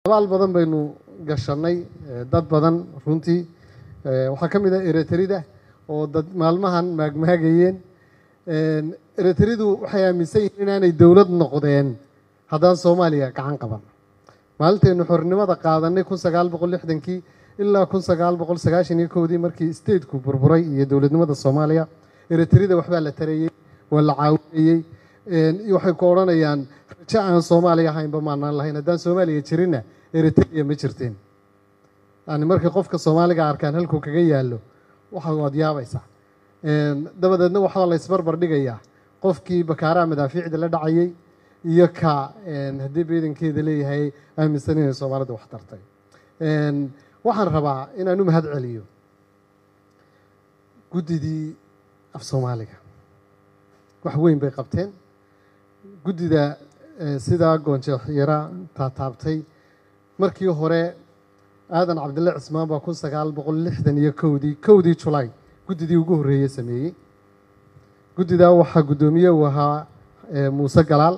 abaal badan baynu gashanay dad badan runtii waxaa ka mid ah ereterida oo dad maalmahan maagmaagayeen ereteridu waxay aaminsan yihiin inaanay dowlad noqdeen haddaan soomaaliya gacan qaban maalintaynu xornimada qaadanay kun sagaal boqol lixdankii ilaa kun sagaal boqol sagaashan iyo kowdii markii stateku burburay iyo dowladnimada soomaaliya ereterida waxbaa la tarayey waa la caawinayey waxay ku odhanayaan rajo aan soomaaliya ahaynba maanaan lahayn haddaan soomaaliya jirinna eritrea ma jirteen yani markay qofka soomaaliga arkaan halkuu kaga yaallo waxa waad yaabaysaa dabadeedna waxaa la isbarbar dhigayaa qofkii bakaaraha madaafiicda la dhacayay iyo ka haddii ciidankeeda leeyahay aaminsan inay soomaalida wax tartay waxaan rabaa inaan u mahad celiyo guddidii af soomaaliga wax weyn bay qabteen guddida sidaa goonjeexyara taataabtay markii hore aadan cabdille cismaan baa kun sagaal boqol lixdan iyo kowdii kowdii julaay guddidii ugu horreeyey sameeyey guddidaa waxaa guddoomiye uu ahaa muuse galaal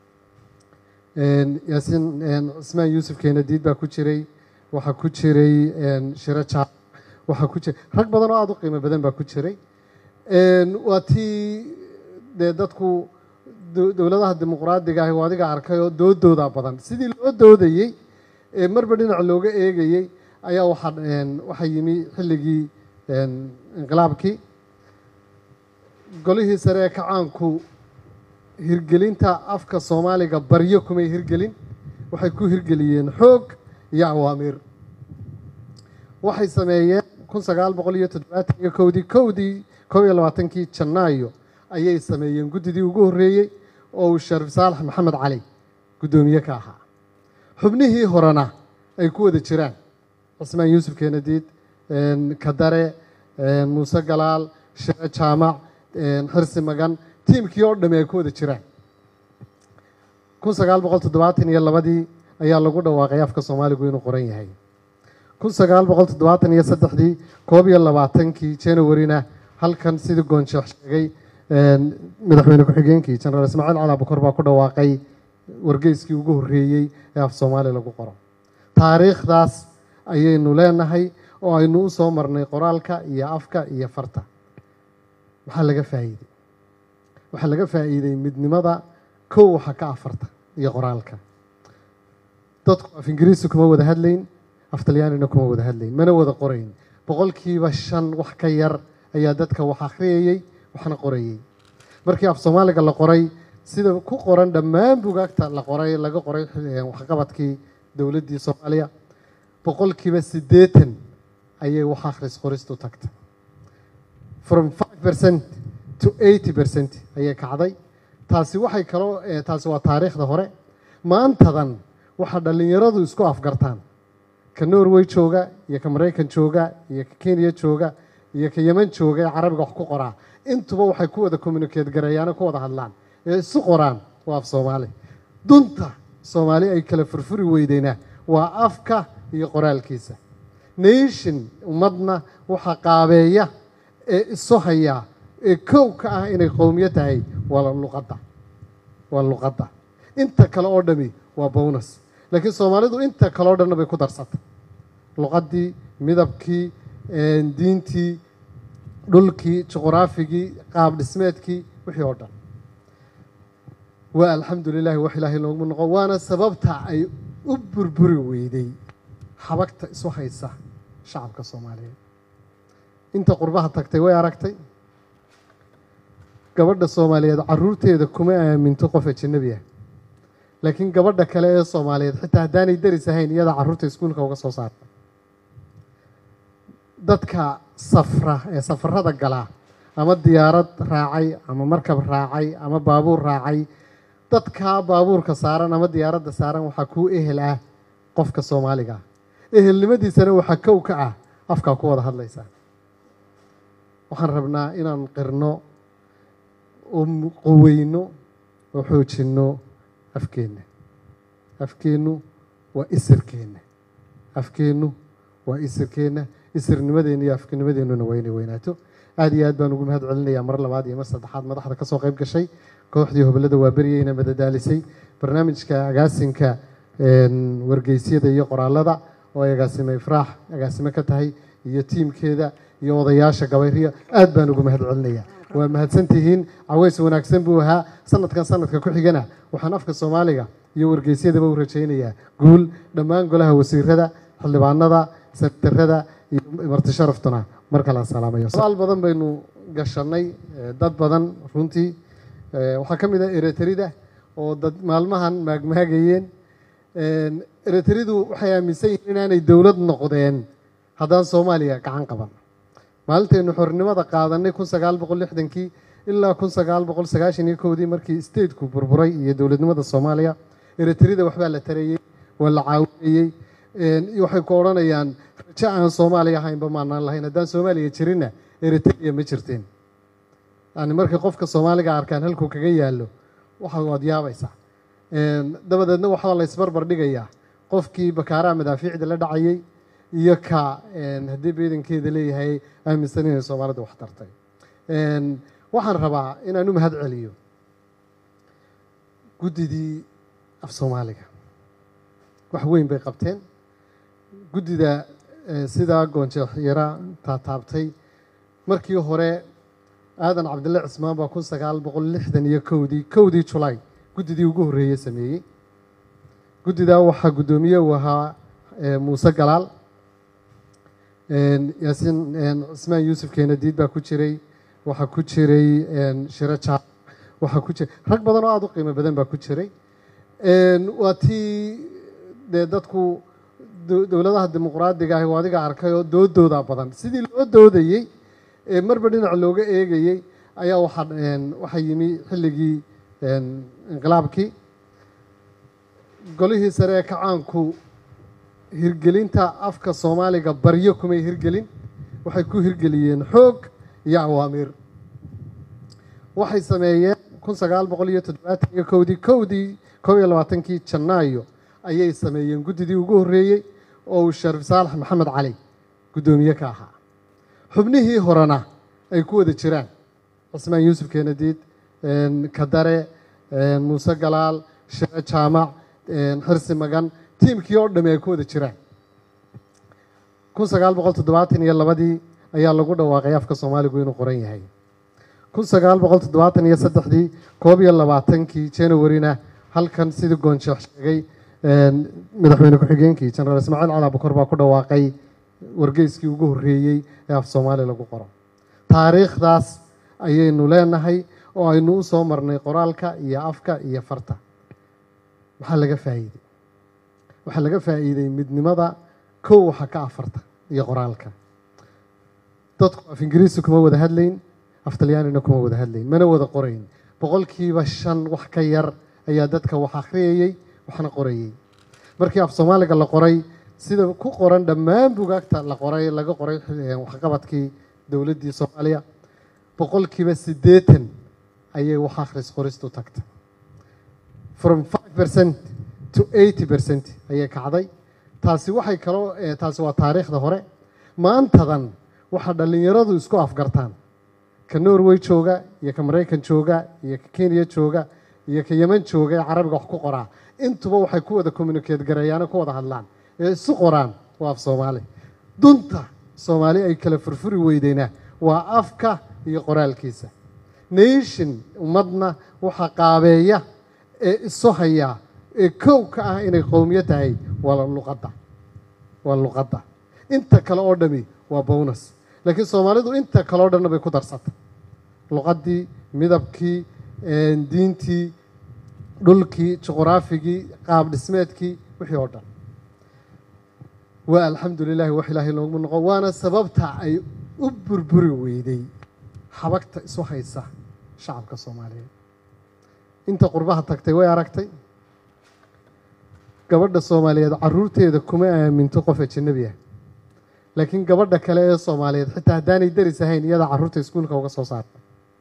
yaasiin cismaan yuusuf keenadiid baa ku jiray waxaa ku jiray shiro jaa waxaa ku jiray rag badan oo aada u qiimo badan baa ku jiray waa tii dee dadku dowladaha dimuqraadiga ahi adiga arkay oo doodooda badan sidii loo doodayey ee marba dhinac looga eegayey ayaa waxaa waxaa yimi xilligii inqilaabkii golihii sare ee kacaanku hirgelinta afka soomaaliga baryo kumay hirgelin waxay ku hirgeliyeen xoog iyo awaamiir waxay sameeyeen kun sagaal boqol iyo toddobaatan iyo kowdii kowdii kob iyo labaatankii janaayo ayay sameeyeen guddidii ugu horreeyey oo uu shariif saalax maxamed cali guddoomiye ka ahaa xubnihii horena ay ku wada jiraan cismaan yuusuf keenadiid kadare muuse galaal shire jaamac xirsi magan tiimkii oo dhami ay ku wada jiraan kun sagaal boqol toddobaatan iyo labadii ayaa lagu dhawaaqay afka soomaaligu inuu qoran yahay kun sagaal boqol toddobaatan iyo saddexdii koob iyo labaatankii januarina halkan sidii goonsheekh sheegay madaxweyne ku-xigeenkii jenaraal ismaaciil cali abukor baa ku dhawaaqay wargeyskii ugu horreeyey ee af soomaaliya lagu qoro taariikhdaas ayaynu leenahay oo aynu u soo marnay qoraalka iyo afka iyo farta maxaa laga faa'iidey waxaa laga faa'iidey midnimada kow waxa ka afarta iyo qoraalka dadku af ingiriisi kuma wada hadlayn af talyaanina kuma wada hadlayn mana wada qorayn boqolkiiba shan wax ka yar ayaa dadka wax akhriyayey waxna qorayey markii af soomaaliga la qoray sida ku qoran dhammaan bugaagta la qoray laga qoray waxqabadkii dowladdii soomaaliya boqolkiiba siddeetan ayay wax akhris qoristu tagtay from five percent to eighty percent ayay kacday taasi waxay kaloo taasi waa taariikhda hore maantadan waxaa dhallinyaradu isku afgartaan ka norway jooga iyo ka maraykan jooga iyo ka kenya jooga iyo ka yeman jooga ee carabiga wax ku qoraa intuba waxay ku wada communicate gareeyaano ku wada hadlaan ee isu qoraan waa af soomaali dunta soomaali ay kala furfuri weydeyna waa afka iyo qoraalkiisa nation ummadna waxaa qaabeeya ee isu haya ee kow ka ah inay qowmiyo tahay waa luqadda waa luqadda inta kale oo dhami waa bonus laakiin soomaalidu inta kale oo dhanna bay ku darsatay luqaddii midabkii diintii dhulkii juqraafigii qaab dhismeedkii wixii oo dhan waa alxamdu lilahi wax ilaahay loogu noqo waana sababta ay u burburi weyday xabagta isu haysa shacabka soomaaliyeed inta qurbaha tagtay way aragtay gabadha soomaaliyeed caruurteeda kuma aaminto qof ajanabi ah laakiin gabadha kale ee soomaaliyeed xitaa haddaanay daris ahayn iyadaa carruurta iskuulka uga soo saarta dadka safra ee safarada galaa ama diyaarad raacay ama markab raacay ama baabuur raacay dadkaa baabuurka saaran ama diyaaradda saaran waxaa kuu ehel ah qofka soomaaliga ah ehelnimadiisana waxaa kow ka ah afkaa ku wada hadlaysaa waxaan rabnaa inaan qirno oo qoweyno oo xoojinno afkeenna afkeennu waa isirkeenna afkeennu waa isirkeenna isirnimadeenna iyo afkinimadeennuna waa inay weynaato aad iyo aad baan ugu mahad celinayaa mar labaad iyo mar saddexaad madaxda ka soo qayb gashay kooxdii hobolada waa beryeyna madadaalisay barnaamijka agaasinka wargeysyada iyo qoraalada oo ay agaasime ifraax agaasime ka tahay iyo tiimkeeda iyo odayaasha gabayriya aad baan ugu mahad celinaya waa mahadsantihiin caweys wanaagsan buu ahaa sanadkan sanadka ku xigana waxaan afka soomaaliga iyo wargeysyadaba u rajaynayaa guul dhammaan golaha wasiirada xildhibaanada sektarada iyo marti sharaftuna mar kale salaamayo su-aal badan baynu gashanay dad badan runtii waxaa ka mid ah ereterida oo dad maalmahan maagmaagayeen ereteridu waxay aaminsan yihiin inaanay dowlad noqdeen haddaan soomaaliya gacan qaban maalintaynu xornimada qaadanay kun sagaal boqol lixdankii ilaa kun sagaal boqol sagaashan iyo kowdii markii stateku burburay iyo dowladnimada soomaaliya ereterida waxbaa la tarayey waa la caawinayey waxay ku odhanayaan rajo aan soomaaliya ahaynba maanaan lahayn haddaan soomaaliya jirinna eritrea ma jirteen yani markay qofka soomaaliga arkaan halkuu kaga yaallo waxa waad yaabaysaa dabadeedna waxaa la isbarbar dhigayaa qofkii bakaaraha madaafiicda la dhacayay iyo ka haddii beedankeeda leeyahay aaminsan inay soomaalida wax tartay waxaan rabaa inaan u mahad celiyo guddidii af soomaaliga wax weyn bay qabteen guddida sidaa goonjeex yara taataabtay markii hore aadan cabdille cismaan baa kun sagaal boqol lixdan iyo kowdii kowdii julaay guddidii ugu horreeyey sameeyey guddidaa waxaa guddoomiye uu ahaa muuse galaal yaasiin cismaan yuusuf keenadiid baa ku jiray waxaa ku jiray shiro jaal waxaa ku jiray rag badan oo aada u qiimo badan baa ku jiray waa tii dee dadku dowladaha dimuqraadiga ahi adiga arkay oo doodooda badan sidii loo doodayey ee marba dhinac looga eegayey ayaa waxaa waxaa yimi xilligii inqilaabkii golihii sare ee kacaanku hirgelinta afka soomaaliga baryo kumay hirgelin waxay ku hirgeliyeen xoog iyo awaamiir waxay sameeyeen kun sagaal boqol iyo toddobaatan iyo kowdii kowdii kow iyo labaatankii janaayo ayay sameeyeen guddidii ugu horreeyey oo uu shariif saalax maxamed cali guddoomiye ka ahaa xubnihii horena ay ku wada jiraan cismaan yuusuf keenadiid kadare muuse galaal shire jaamac xirsi magan tiimkii oo dhami ay ku wada jiraan kun sagaal boqol toddobaatan iyo labadii ayaa lagu dhawaaqay afka soomaaligu inuu qoran yahay kun sagaal boqol toddobaatan iyo saddexdii koob iyo labaatankii januarina halkan sidii goonsheekh sheegay madaxweyne ku-xigeenkii jenaraal ismaaciil cali abukor baa ku dhawaaqay wargeyskii ugu horreeyey ee af soomaali lagu qoro taariikhdaas ayaynu leenahay oo aynu u soo marnay qoraalka iyo afka iyo farta maxaa laga faa'iidey waxaa laga faa'iidey midnimada kow waxa ka afarta iyo qoraalka dadku af ingiriisi kuma wada hadlayn af talyaanina kuma wada hadlayn mana wada qorayn boqolkiiba shan wax ka yar ayaa dadka wax akhriyayey waxna qorayey markii af soomaaliga la qoray sida ku qoran dhammaan bugaagta la qoray laga qoray waxqabadkii dowladdii soomaaliya boqolkiiba siddeetan ayay wax akhris qoristu tagtay from five percent to eighty percent ayay kacday taasi waxay kaloo taasi waa taariikhda hore maantadan waxaa dhallinyaradu isku afgartaan ka norway jooga iyo ka maraykan jooga iyo ka kenya jooga iyo ka yeman jooga ee carabiga wax ku qoraa intuba waxay ku wada communicate gareeyaano ku wada hadlaan ee isu qoraan waa af soomaali dunta soomaali ay kala furfuri weydeyna waa afka iyo qoraalkiisa nation ummadna waxaa qaabeeya ee isu hayaa ee kow ka ah inay qowmiyo tahay waa luqadda waa luqadda inta kale oo dhami waa bonus laakiin soomaalidu inta kale oo dhanna bay ku darsatay luqaddii midabkii diintii dhulkii juquraafigii qaab dhismeedkii wixii oo dhan waa alxamdu lilahi wax ilaahay loogu noqo waana sababta ay u burburi weyday xabagta isu haysa shacabka soomaaliyeed inta qurbaha tagtay way aragtay gabadha soomaaliyeed caruurteeda kuma aaminto qof ajanabi ah laakiin gabadha kale ee soomaaliyeed xitaa haddaanay daris ahayn iyadaa carruurta iskuulka uga soo saarta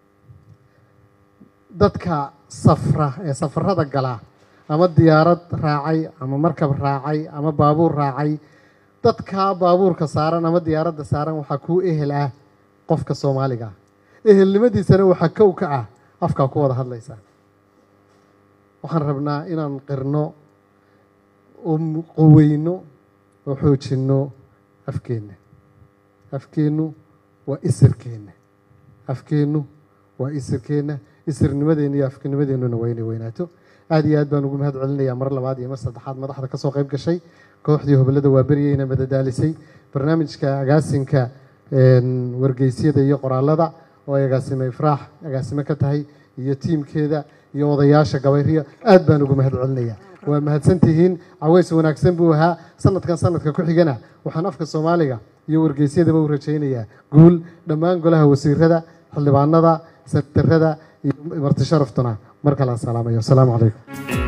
dadka safra ee safarada gala ama diyaarad raacay ama markab raacay ama baabuur raacay dadkaa baabuurka saaran ama diyaaradda saaran waxaa kuu ehel ah qofka soomaaliga ah ehelnimadiisana waxaa kow ka ah afkaa ku wada hadlaysaa waxaan rabnaa inaan qirno oo qoweyno oo xoojinno afkeenna afkeennu waa isirkeenna afkeennu waa isirkeenna isirnimadeenna iyo afkanimadeennuna waa inay weynaato aad iyo aad baan ugu mahad celinayaa mar labaad iyo mar saddexaad madaxda ka soo qayb gashay kooxdii hobalada waa beryeyna madadaalisay barnaamijka agaasinka wargeysyada iyo qoraalada oo ay agaasime ifraax agaasime ka tahay iyo tiimkeeda iyo odayaasha gabayriya aad baan ugu mahad celinayaa waa mahadsantihiin caweys wanaagsan buu ahaa sanadkan sanadka ku xigana waxaan afka soomaaliga iyo wargeysyadaba u rajaynayaa guul dhammaan golaha wasiirada xildhibaanada sektarada iyo marti sharaftuna mar kale aan salaamayo asalaamu calaykum